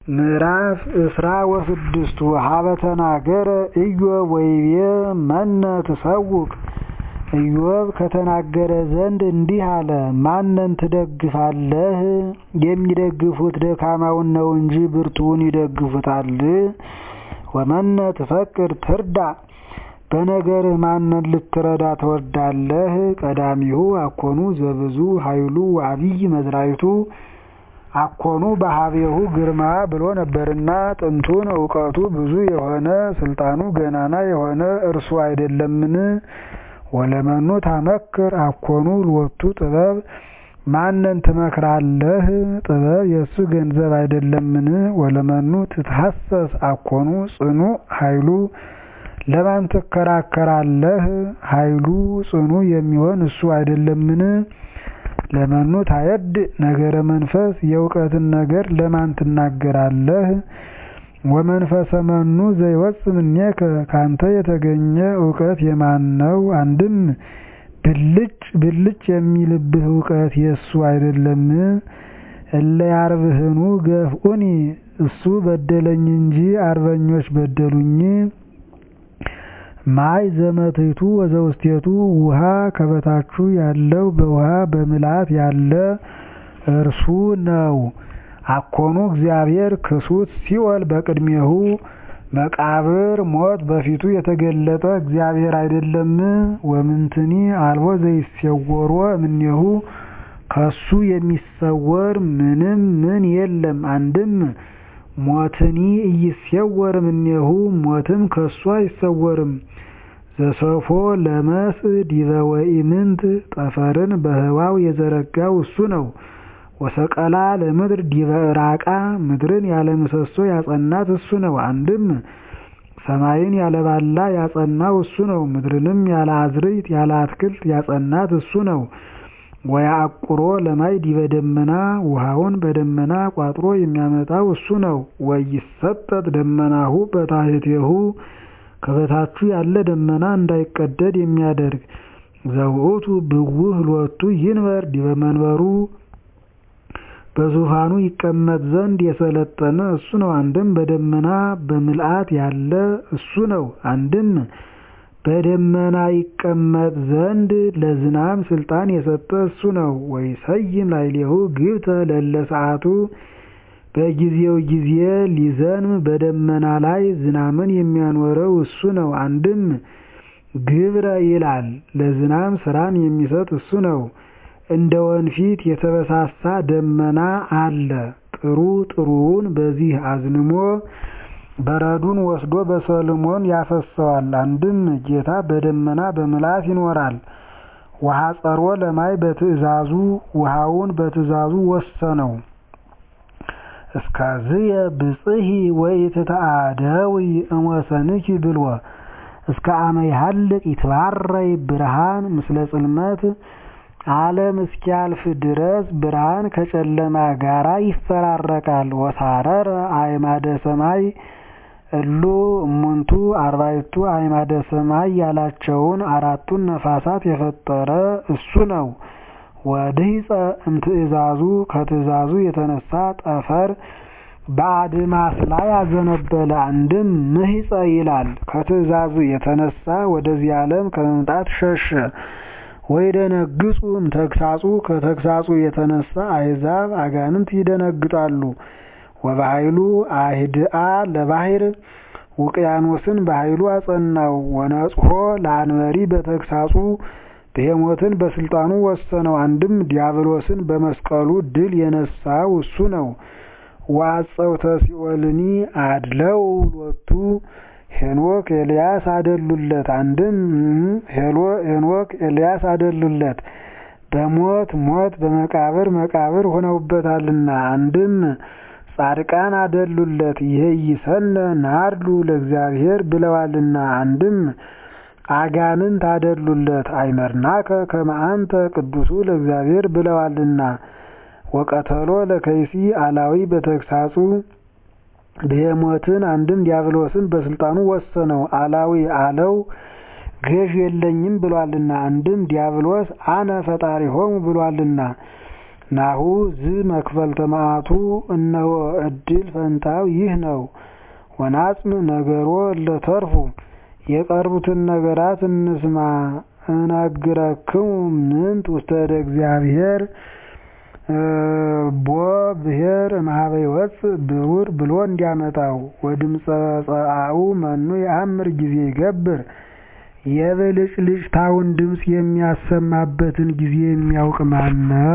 ምዕራፍ እስራ ወስድስቱ ሀበ ተናገረ ኢዮብ ወይቤ መነ ትሰውቅ ኢዮብ ከተናገረ ዘንድ እንዲህ አለ ማንን ትደግፋለህ የሚደግፉት ደካማውን ነው እንጂ ብርቱውን ይደግፉታል ወመነ ትፈቅድ ትርዳእ በነገርህ ማንን ልትረዳ ትወዳለህ ቀዳሚሁ አኮኑ ዘብዙ ኃይሉ ወዐቢይ መዝራዕቱ አኮኑ በሀቤሁ ግርማ ብሎ ነበርና ጥንቱን እውቀቱ ብዙ የሆነ ስልጣኑ ገናና የሆነ እርሱ አይደለምን ወለመኑ ታመክር አኮኑ ሎቱ ጥበብ ማንን ትመክራለህ ጥበብ የእሱ ገንዘብ አይደለምን ወለመኑ ትትሐሰስ አኮኑ ጽኑዕ ኃይሉ ለማን ትከራከራለህ ኃይሉ ጽኑዕ የሚሆን እሱ አይደለምን ለመኑ ታየድእ ነገረ መንፈስ የእውቀትን ነገር ለማን ትናገራለህ ወመንፈሰ መኑ ዘይወፅእ እምኔከ ካንተ የተገኘ እውቀት የማን ነው አንድም ብልጭ ብልጭ የሚልብህ እውቀት የእሱ አይደለም እለ ያርብህኑ ገፍኡኒ እሱ በደለኝ እንጂ አርበኞች በደሉኝ ማይ ዘመትቱ ወዘውስቴቱ ውሃ ከበታቹ ያለው በውሃ በምልአት ያለ እርሱ ነው አኮኑ እግዚአብሔር ክሱት ሲኦል በቅድሜሁ መቃብር ሞት በፊቱ የተገለጠ እግዚአብሔር አይደለም ወምንትኒ አልቦ ዘይሰወሮ እምኔሁ ከሱ የሚሰወር ምንም ምን የለም አንድም ሞትኒ ኢይሴወር እምኔሁ ሞትም ከሱ አይሰወርም ዘሰፎ ለመስእ ዲበ ወኢምንት ጠፈርን በህዋው የዘረጋው እሱ ነው ወሰቀላ ለምድር ዲበ ራቃ ምድርን ያለ ምሰሶ ያጸናት እሱ ነው አንድም ሰማይን ያለ ባላ ያጸናው እሱ ነው ምድርንም ያለ አዝርዕት ያለ አትክልት ያጸናት እሱ ነው ወያዕቁሮ ለማይ ዲበ ደመና ውሃውን በደመና ቋጥሮ የሚያመጣው እሱ ነው ወይሰጠጥ ደመናሁ በታሕቴሁ ከበታቹ ያለ ደመና እንዳይቀደድ የሚያደርግ ዘውእቱ ብውህ ሎቱ ይንበር ዲበ መንበሩ በዙፋኑ ይቀመጥ ዘንድ የሰለጠነ እሱ ነው አንድም በደመና በምልአት ያለ እሱ ነው አንድም በደመና ይቀመጥ ዘንድ ለዝናብ ስልጣን የሰጠ እሱ ነው ወይሰይም ላዕሌሁ ግብተ ለእለ ሰዓቱ በጊዜው ጊዜ ሊዘንብ በደመና ላይ ዝናምን የሚያኖረው እሱ ነው አንድም ግብረ ይላል ለዝናብ ስራን የሚሰጥ እሱ ነው እንደ ወንፊት የተበሳሳ ደመና አለ ጥሩ ጥሩውን በዚህ አዝንሞ በረዱን ወስዶ በሰልሞን ያፈሰዋል አንድም ጌታ በደመና በምልአት ይኖራል ወሐፀሮ ለማይ በትእዛዙ ውሃውን በትእዛዙ ወሰነው እስከዝየ ብጽሒ ወኢትተአደዊ እምወሰንኪ ብልዎ እስከ አመ ይሃልቅ ይትባረይ ብርሃን ምስለ ጽልመት ዓለም እስኪያልፍ ድረስ ብርሃን ከጨለማ ጋራ ይፈራረቃል ወሳረረ አዕማደ ሰማይ እሉ እሙንቱ አርባዕቱ አዕማደ ሰማይ ያላቸውን አራቱን ነፋሳት የፈጠረ እሱ ነው ወድህፀ እምትእዛዙ ከትእዛዙ የተነሳ ጠፈር በአድማስ ላይ አዘነበለ አንድም ምህፀ ይላል ከትእዛዙ የተነሳ ወደዚህ ዓለም ከመምጣት ሸሸ ወይደነግጹ እምተግሳጹ ከተግሳጹ የተነሳ አሕዛብ አጋንንት ይደነግጣሉ ወበኃይሉ አህድአ ለባሕር ውቅያኖስን በኃይሉ አጸናው ወነጽሖ ለአንበሪ በተግሳጹ ብሄሞትን በስልጣኑ ወሰነው አንድም ዲያብሎስን በመስቀሉ ድል የነሳው እሱ ነው ወአጸውተ ሲኦልኒ አድለው ሎቱ ሄኖክ ኤልያስ አደሉለት አንድም ሄኖክ ኤልያስ አደሉለት በሞት ሞት በመቃብር መቃብር ሆነውበታልና አንድም ጻድቃን አደሉለት ይሄይሰነ ናርዱ ለእግዚአብሔር ብለዋልና አንድም አጋንንት አደሉለት አይመርናከ ከመ አንተ ቅዱሱ ለእግዚአብሔር ብለዋልና ወቀተሎ ለከይሲ አላዊ በተግሳጹ ብሄሞትን አንድም ዲያብሎስን በስልጣኑ ወሰነው አላዊ አለው ገዥ የለኝም ብሏልና አንድም ዲያብሎስ አነ ፈጣሪሆሙ ብሏልና ናሁ ዝ መክፈልተ መዓቱ እነሆ ዕድል ፈንታው ይህ ነው። ወናጽም ነገሮ እለተርፉ የቀሩትን ነገራት እንስማ። እነግረክሙ ምንት ውስተ እደ እግዚአብሔር ቦ ብሔር እምኀበ ይወፅእ ብሩር ብሎ እንዲያመጣው ወድምፀ ጸአኡ መኑ የአምር ጊዜ ይገብር የብልጭልጭታውን ድምፅ የሚያሰማበትን ጊዜ የሚያውቅ ማን ነው?